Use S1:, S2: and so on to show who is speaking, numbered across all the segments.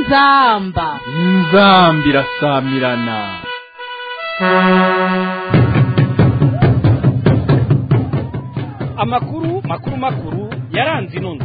S1: inzamba
S2: inzambi irasamirana
S3: amakuru makuru makuru yaranze inono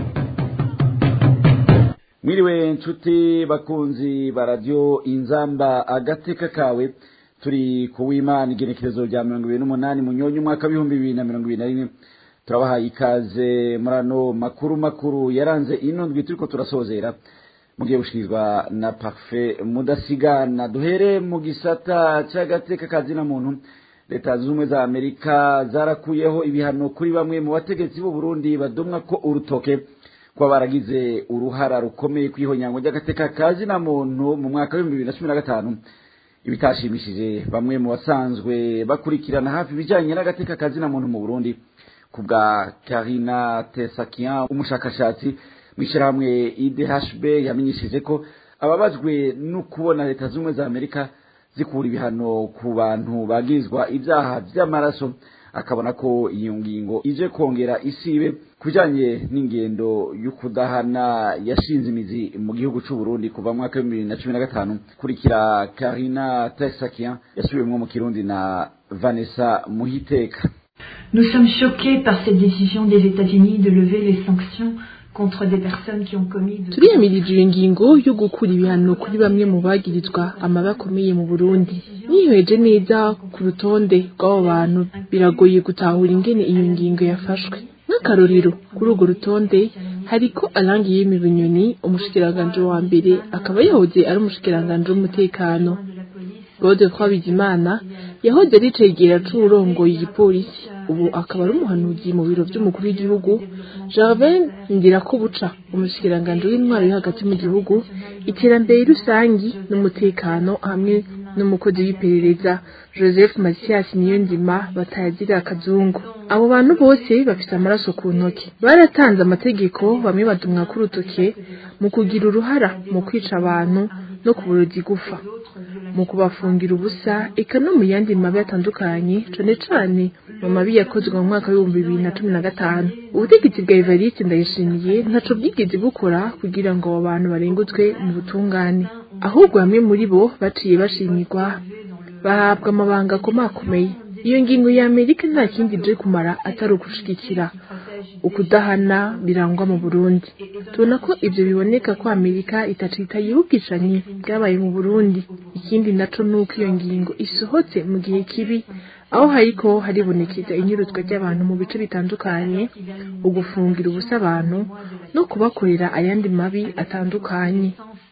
S4: mwiriwe nshuti bakunzi ba radiyo inzamba agateka kawe turi ku w'imana igenekerezo rya mirongo ibiri n'umunani munyonyi umwaka w'ibihumbi bibiri na mirongo ibiri na rimwe turabahaye ikaze muri ano makuru makuru yaranze ino ndwi turiko turasozera mugiye gushikirizwa na parfe mudasigana duhere mu gisata c'agateka kazina muntu leta zunze ubumwe za amerika zarakuyeho ibihano kuri bamwe mu bategetsi b'u burundi badomwa ko urutoke kuba baragize uruhara rukomeye kw'ihonyango ry'agateka kazina muntu mu mwaka w'ibihumbi bibiri na cumi na gatanu ibitashimishije bamwe mu basanzwe bakurikirana hafi ibijanye n'agateka kazina muntu mu burundi ku bwa karina tesakian umushakashatsi mw'ishyirahamwe idhb yamenyesheje ko ababajwe no kubona leta zunze ubumwe za amerika zikura ibihano ku bantu bagirizwa ibyaha by'amaraso akabona ko iyo ngingo ije kongera isibe ku bijyanye n'ingendo y'ukudahana yashinze imizi mu gihugu cy'u Burundi kuva mu mwaka w'ibihumbi bibiri na cumi na gatanu kurikira karina tesakian yasubiwemo mu kirundi na vanessa muhiteka
S5: Nous sommes choqués par cette décision des États-Unis de lever les sanctions contre des personnes qui ont commis de...
S6: turiyamirije iyo ngingo yo gukura ibihano kuri bamwe mu bagirizwa amabi akomeye mu burundi nihweje neza ku rutonde rw'abo bantu biragoye gutahura ingene iyo ngingo yafashwe nk'akarorero kuri urwo rutonde hariko arangiye bunyoni umushikiranganji wa mbere akaba yahoze ari umushikiranganji w'umutekano Claude Twabizimana yahoze ari cegera c'uwurongoye igipolisi ubu akaba ari umuhanuzi mu biro vy'umukuru w'igihugu Gervin Ndirakobuca umushikiranganji w'intwaro yo hagati mu gihugu iterambere rusangi n'umutekano hamwe n'umukozi w'iperereza Joseph Mathias Niyonzima batayazira akazungu abo bantu bose bafise amaraso ku ntoki baratanze amategeko bamwe badumwa ku rutoke mu kugira uruhara mu kwica abantu no kuburoza igufa mu kubafungira ubusa eka no mu yandi mabi atandukanye cane cane mu mabi yakozwe mu mwaka w'ibihumbi bibiri na cumi na gatanu ubutegetsi bwa evariste ndayishimiye ntaco bwigeze bukora kugira ngo abo bantu barengutswe mu butungane ahubwo bamwe muri bo baciye bashimirwa bahabwa amabanga akomakomeye iyo ngingo ya amerika nta kindi ije kumara atari ukushigikira ukudahana birangwa mu burundi tubona ko ivyo biboneka ko amerika itacitaye ubwicanyi bwabaye mu burundi ikindi naco nuko iyo ngingo isohotse mu gihe kibi aho hariko haribonekeza inyuruzwa ry'abantu mu bice bitandukanye ugufungira ubusa abantu no kubakorera ayandi mabi atandukanye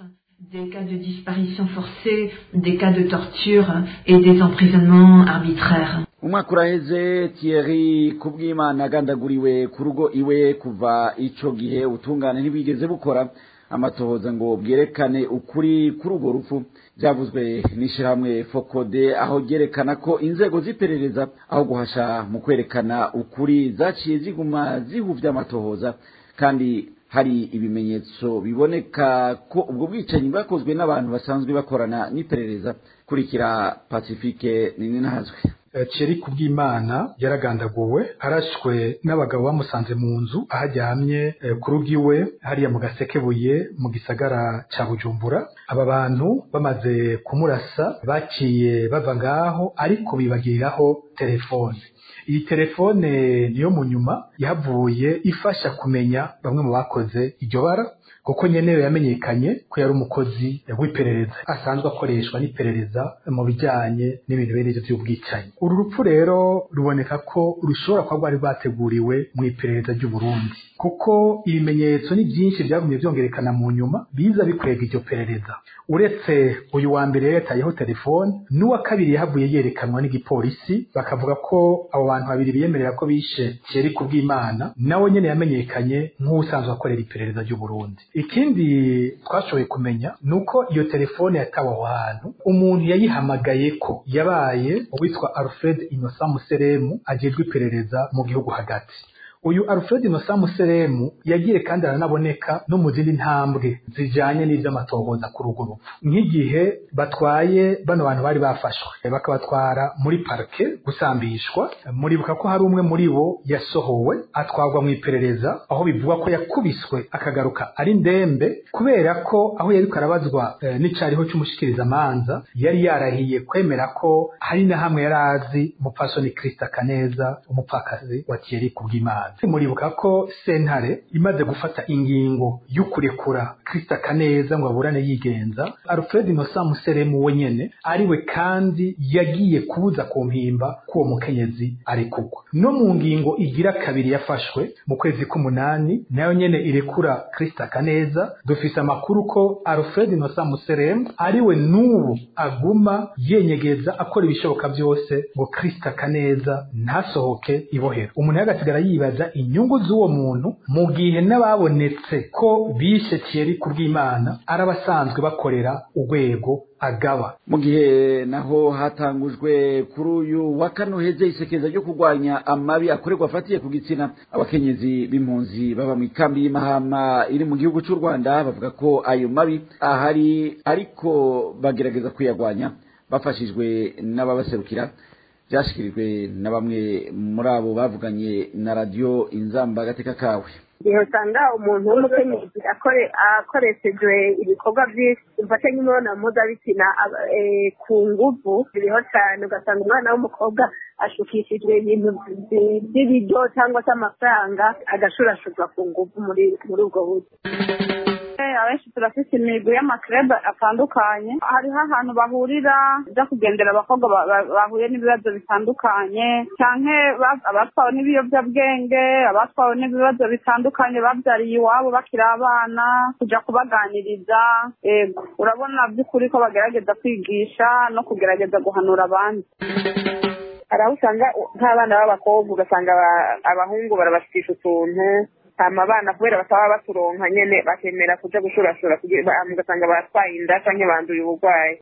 S5: Des cas de disparition forcée, des cas de torture et des emprisonnements arbitraires.
S4: umwaka uraheze Thierry kubw'imana agandaguriwe ku rugo iwe kuva ico gihe ubutungane ntibwigeze bukora amatohoza ngo bwerekane ukuri kuri urwo rupfu byavuzwe n'ishyirahamwe fokode aho ryerekana ko inzego z'iperereza aho guhasha mu kwerekana ukuri zaciye ziguma zihuvya amatohoza kandi hari ibimenyetso biboneka ko ubwo bwicanyi bwakozwe n'abantu basanzwe bakorana n'iperereza kurikira pacifique nini ntazwe
S7: Thierry Kubwimana yaragandaguwe arashwe n'abagabo bamusanze mu nzu aho aryamye ku rugo iwe hariya mu gasekebuye mu gisagara ca Bujumbura aba bantu bamaze kumurasa baciye bava ngaho ariko bibagiriraho telefone iyi telefone niyo mu nyuma yavuye ifasha kumenya bamwe mu bakoze iryo bara kuko nyenewe yamenyekanye ko yari umukozi w'iperereza asanzwe akoreshwa n'iperereza mu bijyanye n'ibintu bene ibyo by'ubwicanyi uru rupfu rero ruboneka ko rushobora kuba rwari rwateguriwe mu iperereza ry'u Burundi kuko ibimenyetso ni byinshi byagumye byongerekana mu nyuma biza bikwega iryo perereza uretse uyu wa mbere yatayeho telefone n'uwa kabiri yahavuye yerekanwa n'igipolisi bakavuga ko abo bantu babiri biyemerera ko bishe Thierry Kubwimana nawe nyene yamenyekanye nk'usanzwe akorera iperereza ry'u Burundi ikindi twashoboye kumenya ni uko iyo telefone yatawe aho hantu umuntu yayihamagaye ko yabaye uwitwa Alfred Innocent Museremu ajejwe iperereza mu gihugu hagati uyu alfred nosa museremu yagiye kandi aranaboneka no mu zindi ntambwe zijanye n'ivy'amatohoza kuri urwo rupfu nk'igihe batwaye bano bantu bari bafashwe bakabatwara muri parke gusambishwa muribuka ko hari umwe muri bo yasohowe atwarwa mu iperereza aho bivugwa ko yakubiswe akagaruka ari ndembe kubera ko aho yariko arabazwa e, n'icariho c'umushikirizamanza yari yarahiye kwemera ko hari na hamwe yari azi umupfasoni krista kaneza umupfakazi wa thierry kubw'imana muribuka ko sentare imaze gufata ingingo y'ukurekura krista kaneza ngo aburane yigenza alfred nosa museremu we nyene ariwe kandi yagiye kubuza ku mpimba k'uwo mukenyezi arekurwa no mu ngingo igira kabiri yafashwe mu kwezi k'umunani nayo nyene irekura krista kaneza dufise amakuru ko alfred nosa museremu ariwe n'ubu aguma yenyegeza akora ibishoboka byose ngo krista kaneza ntasohoke ibohero umuntu yagasigara yibaza inyungu z'uwo muntu mu gihe n'ababonetse ko bishe Thierry kubw'Imana ari abasanzwe bakorera urwego agaba
S4: mu gihe naho hatangujwe kuri uyu wa kane uheze isekeza ryo kurwanya amabi akorerwa afatiye ku gitsina abakenyezi b'impunzi baba mu ikambi y'imahama iri mu gihugu cy'u rwanda bavuga ko ayo mabi ahari ariko bagerageza kuyagwanya bafashijwe n'ababaserukira byashyikirijwe na bamwe muri abo bavuganye na radiyo inzamba agateka kawe
S1: igihe usanga umuntu w'umukenyezi akoreshejwe ibikorwa by'imfashe nk'imibonano mpuzabitsina ku nguvu biriho cyane ugasanga umwana w'umukobwa ashukishijwe ibintu by'ibiryo cyangwa se amafaranga agashurashurwa ku nguvu muri ubwo buryo
S8: abenshi turafite imigwi y'amakrebe atandukanye hariho ahantu bahurira byo kugendera abakobwa bahuye n'ibibazo bitandukanye cyane abatwawe n'ibiyobyabwenge abatwawe n'ibibazo bitandukanye babyariye iwabo bakiri abana kujya kubaganiriza yego urabona by'ukuri ko bagerageza kwigisha no kugerageza guhanura abandi
S1: hari aho usanga nk'abana b'abakobwa ugasanga abahungu barabashikisha utuntu hama abana kubera bataba baturonka nyene bakemera kuja gushurashura ugasanga batwaye inda canke banduye uburwayi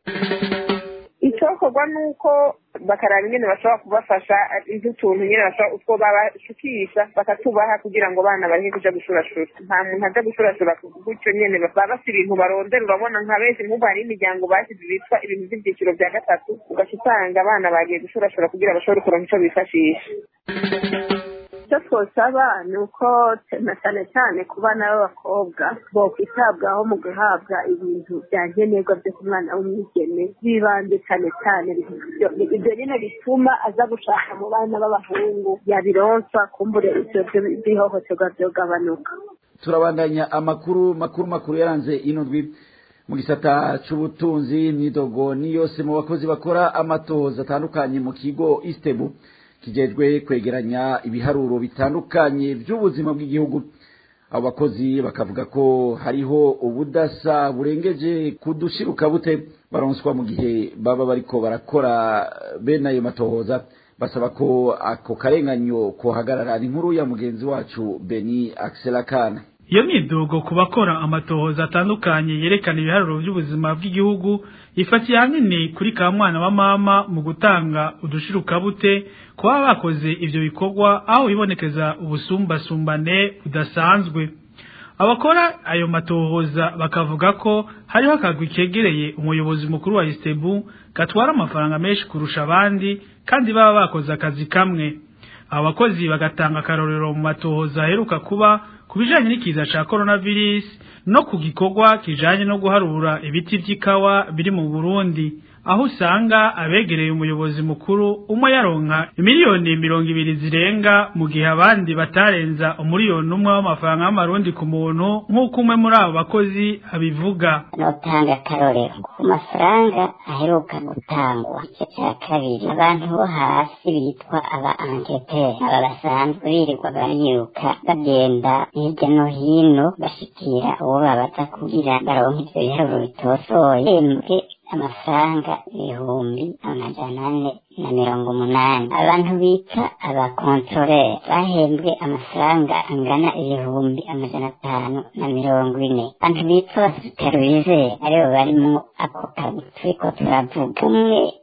S1: icokorwa nuko bakaraba ingene bashobora kubafasha nk'utuntu nyene bashobora utwo babashukisha bakatubaha kugira ngo abana bareke kuja gushurashura nta muntu aja gushurashura gutyo nyene baba bafite ibintu barondera urabona nka benshi nk'ubu hari imiryango bashyize bitwa ibintu vy'ivyiciro vya gatatu ugaca usanga abana bagiye gushurashura kugira bashobore kuronka ico bifashisha icyo twosaba ni uko na cyane cyane ku bana b'abakobwa bokwitabwaho mu guhabwa ibintu bya nkenerwa byo ku mwana w'umwigeme bibanze cyane cyane ibyo nyine bituma aza gushaka mu bana b'abahungu yabironswa kumbure ibyo by'ihohoterwa byogabanuka
S4: turabandanya amakuru makuru makuru yaranze ino ndwi mu gisata c'ubutunzi imyidogo ni yose mu bakozi bakora amatohoza atandukanye mu kigo istebu kijejwe kwegeranya ibiharuro bitandukanye by'ubuzima bw'igihugu abo bakozi bakavuga ko hariho ubudasa burengeje kudushiruka bute baronswa mu gihe baba bariko barakora bene ayo matohoza basaba ko ako karenganyo kohagarara ni inkuru ya mugenzi wacu beni akselakana
S9: iyo myidogo ku bakora amatohoza atandukanye yerekana ibiharuro by'ubuzima bw'igihugu ifatiye ahanini kuri ka mwana wa mama mu gutanga udushirukabute kuba bakoze ivyo bikorwa aho bibonekeza ubusumbasumbane budasanzwe abakora ayo matohoza bakavuga ko hariho akagwi kegereye umuyobozi mukuru wa istebu gatwara amafaranga menshi kurusha abandi kandi baba bakoze akazi kamwe abo bakozi bagatanga akarorero mu matohoza aheruka kuba ku bijanye n'ikiza ca coronavirus no ku gikorwa kijanye no guharura ibiti vy'ikawa biri mu Burundi aho usanga abegereye umuyobozi mukuru umwe yaronka miliyoni mirongo ibiri zirenga mu gihe abandi batarenza umuriyoni umwe w'amafaranga y'amarundi ku muntu nk'uko umwe muri abo bakozi abivuga
S10: notanga akarorero ku mafaranga aheruka gutangwa igice cya kabiri abantu bo hasi bitwa aba angeteri aba basanzwe birirwa bariruka bagenda hirya no hino bashikira uwo babaza kugira baronke ivyo biharuro bitosoye embwe amafaranga ibihumbi amajana ane na mirongo umunani abantu bita abakontorere bahembwe amafaranga angana ibihumbi amajana atanu na mirongo ine abantu bitwa abasuperivizeri aribo barimwo ako kazi turiko turavuga umwe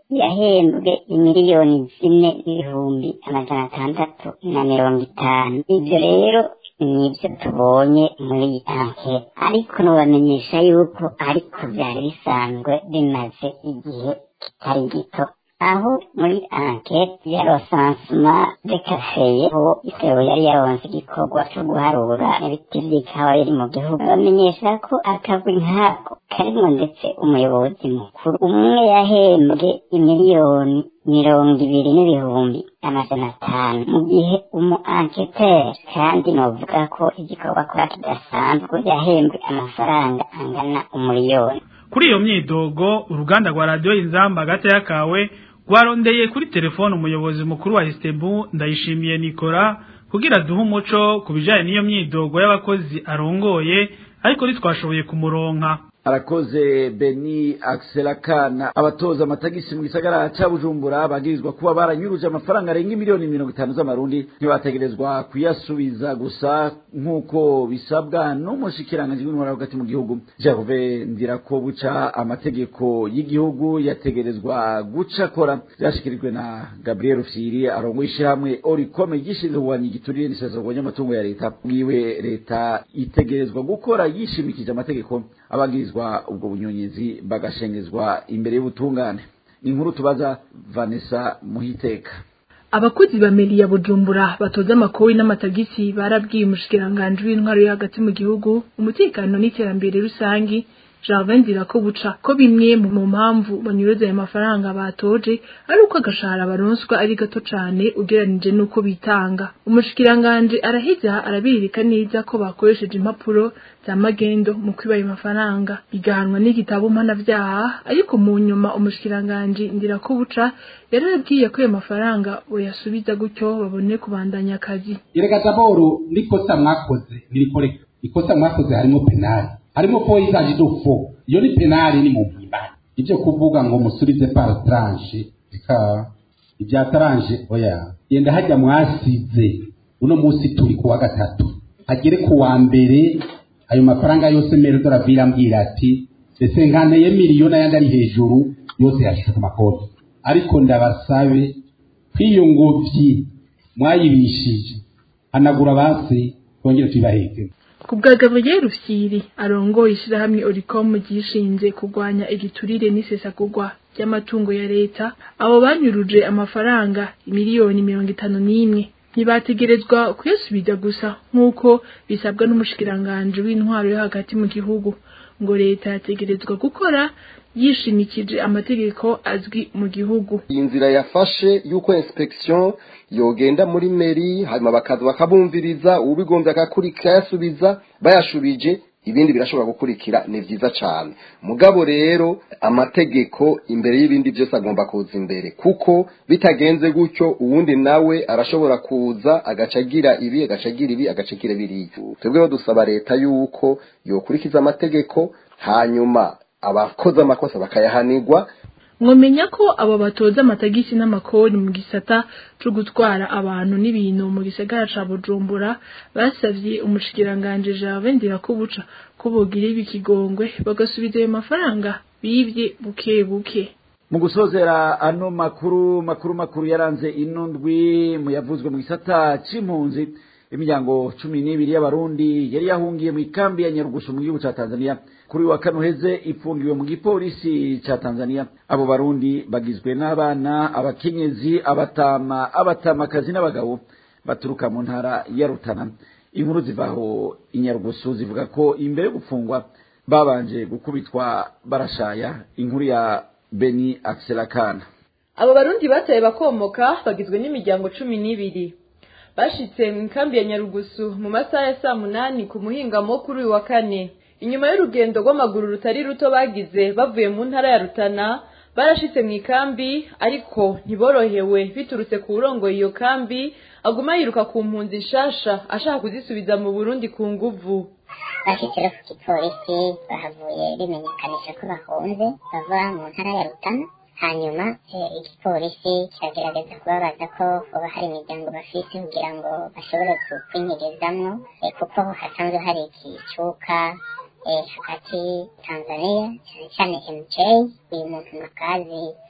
S10: yahembwe imiliyoni zine n'ibihumbi amajana atandatu na mirongo itanu ibyo rero nibyo tubonye muri iyi ankete ariko nubamenyesha yuko ariko byari bisanzwe bimaze igihe kitari gito aho muri ankete ya rosansuma de kafeye aho isebo yari yaronse igikorwa cyo guharura ibiti by'ikawa biri mu gihugu bamenyesha ko akagwi nkako karimo ndetse umuyobozi mukuru umwe yahembwe imiliyoni mirongo ibiri n'ibihumbi amajana atanu mu gihe umu anketeri kandi novuga ko igikorwa akora kidasanzwe yahembwe amafaranga angana umuriyoni
S9: kuri iyo myidogo uruganda rwa radiyo inzamba gatoya kawe rwarondeye kuri telefone umuyobozi mukuru wa Estebu ndayishimiye Nikora kugira duhe umuco ku bijyanye n'iyo myidogo y'abakozi arongoye ariko ntitwashoboye kumuronka
S4: arakoze beni akana abatoza amatagisi mu gisagara cya bujumbura bagirizwa kuba baranyuruje amafaranga arenga miliyoni mirongo itanu z'amarundi ntibategerezwa kuyasubiza gusa nk'uko bisabwa n'umushikiranganji w'intwara hagati mu gihugu jacove ndira ko buca amategeko y'igihugu yategerezwa guca akora byashyikirijwe na gabriel fiyiri arongoye ishyirahamwe orikome gishinzwe kurwanya igiturire n'isesagwa ry'amatungo ya leta bwiwe leta itegerezwa gukora yishimikije amategeko abagirizwa ubwo bunyonyezi bagashengezwa imbere y'ubutungane inkuru tubaza vanessa muhiteka
S6: abakozi ba meri ya bujumbura batoza amakori n'amatagisi barabwiye umushikiranganji w'intwaro yo hagati mu gihugu umutekano n'iterambere rusangi Jarvin ko buca ko bimwe mu mpamvu banyuruza ayo mafaranga batoje ari uko agashahara baronswa ari gato cane ugeranije n'uko bitanga umushikiranganje araheza arabirika neza ko bakoresheje impapuro za magendo mu kwiba ayo mafaranga bigahanwa n'igitabo mpanavyaha ariko mu nyuma umushikiranganje ndira ko buca yarabwiye ko ayo mafaranga boyasubiza gutyo babone kubandanya akazi
S11: erega daboro nikosa mwakoze nirikoreka ikosa mwakoze harimo penali harimo poyizaje dufo iyo ni penali ni mu mpimbano ibyo kuvuga ngo musubize par tranche reka ibya tranche oya yenda hajya mwasize uno munsi turi kuwa gatatu hagere ku wa mbere ayo mafaranga yose mero doravira ambwira ati ese nkaneye miliyoni ayandi ari hejuru yose yashyize ku makoti ariko ndabasabe kw'iyo ngobyi mwayibishije hanagura basi twongere tuyibaheke
S6: kubwa Gabriel Rufyiri arongoye ishirahamwe Oricom gishinze kurwanya igiturire n'isesagurwa ry'amatungo ya leta abo banyuruje amafaranga miliyoni mirongo itanu n'imwe ntibategerezwa kuyasubiza gusa nk'uko bisabwa n'umushikiranganje w'intwaro yo hagati mu gihugu ngo leta yategerezwa gukora yishimikije amategeko azwi mu gihugu
S12: iyi nzira yafashe y'uko inspection yogenda muri meri hanyuma bakaza bakabumviriza ubigombye akakurikira yasubiza bayashubije ibindi birashobora gukurikira ni byiza cyane mugabo rero amategeko imbere y'ibindi byose agomba kuza imbere kuko bitagenze gutyo uwundi nawe arashobora kuza agaca agira ibi agaca agira ibi agaca agira biriya twebweho dusaba leta y'uko yokurikiza amategeko hanyuma abakoze amakosa bakayahanirwa
S6: mwomenya ko abo batoza amatagisi n'amakori mu gisata cyo gutwara abantu n'ibintu mu gisagara ca Bujumbura basavye umushikiranganje Jean Ndirakubuca ko bogira ibikigongwe bagasubiza ayo mafaranga bivye buke buke
S4: mu gusozera ano makuru makuru makuru yaranze ino ndwi mu yavuzwe mu gisata c'impunzi imiryango cumi n'ibiri y'abarundi yari yahungiye mu ikambi ya nyarugusu mu gihugu ca tanzania kuri wa kane uheze ifungiwe mu gipolisi ca tanzania abo barundi bagizwe n'abana abakenyezi abatama abatamakazi n'abagabo baturuka mu ntara ya rutana inkuru zivaho inyarugusu zivuga ko imbere yo gupfungwa babanje gukubitwa barashaya inkuru ya beni akselakana
S13: abo barundi bataye bakomoka bagizwe n'imiryango cumi n'ibiri bashitse mu ikambi ya nyarugusu mu masaha ya saa munani ku muhingamo kuri uyu wa kane inyuma y'urugendo rw'amaguru rutari ruto bagize bavuye mu ntara ya rutana barashitse mu ikambi ariko ntiborohewe biturutse ku wurongoye iyo kambi aguma yiruka ku mpunzi nshasha ashaka kuzisubiza mu burundi ku nguvu
S10: bashitse ku gipolisi bahavuye bimenyekanisha ko bahunze bava mu ntara ya rutana hanyuma igipolisi kiragerageza kubabaza ko hoba hari imiryango bafise kugira ngo bashobore kwinyegezamwo kuko hasanzwe hari ikicuka hagati tanzania cyane cyane mj uyu muntu makazi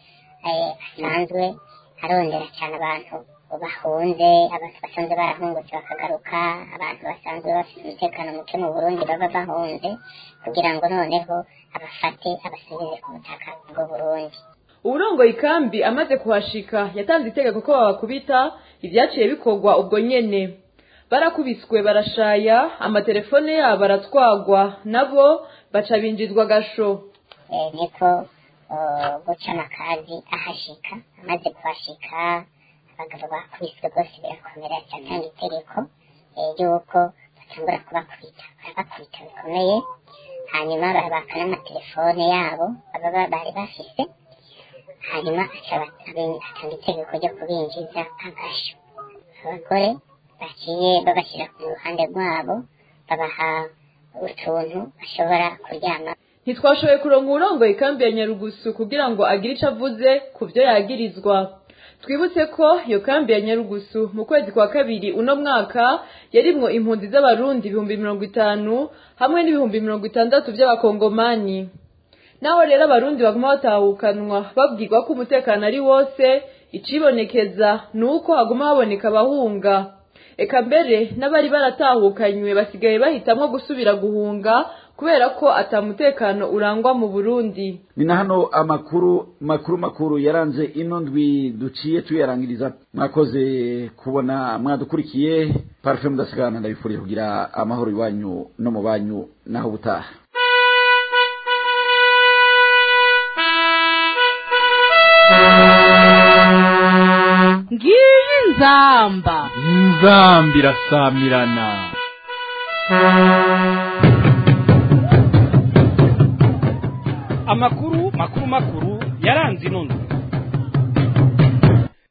S10: asanzwe arondera cyane abantu bahunze abantu basanzwe barahungutse bakagaruka abantu basanzwe bafite umutekano muke mu burundi baba bahunze kugira ngo noneho abafate abasubize ku butaka bw'u burundi
S13: uburongoye ikambi amaze kuhashika yatanze itegeko ko babakubita ibyaciye bikorwa ubwo nyene barakubiswe barashaya amatelefone yabo aratwagwa nabo baca binjizwa gasho
S10: niko guca amakazi ahashika amaze kuhashika abagabo bakubiswe rwose birakomera cyatanga itegeko ry'uko batangura kubakubita barabakubita bikomeye hanyuma barabaka n'amatelefone yabo baba bari bafise hanyuma atanga itegeko ryo kubinjiza agasho abagore baciye babashyira ku ruhande rwabo babaha utuntu bashobora kuryama
S13: ntitwashoboye kuronka uburongoye ikambi ya nyarugusu kugira ngo agire icyo avuze ku byo yagirizwa twibutse ko iyo kambi ya nyarugusu mu kwezi kwa kabiri uno mwaka yarimwo impunzi z'abarundi ibihumbi mirongo itanu hamwe n'ibihumbi mirongo itandatu by'abakongomani naho rero abarundi baguma batahukanwa babwirwa ko umutekano ari wose icibonekeza ni uko haguma haboneka abahunga eka mbere n'abari baratahukanywe basigaye bahitamwo gusubira guhunga kubera ko atamutekano urangwa mu burundi
S4: ni na hano amakuru makuru makuru yaranze ino ndwi duciye tuyarangiriza mwakoze kubona mwadukurikiye parufe mudasigana ndabifuriye kugira amahoro iwanyu no mu banyu naho ubutaha
S14: ngiyi nzamba
S2: inzamba irasamirana
S3: amakuru makuru makuru yaranze ino ndwi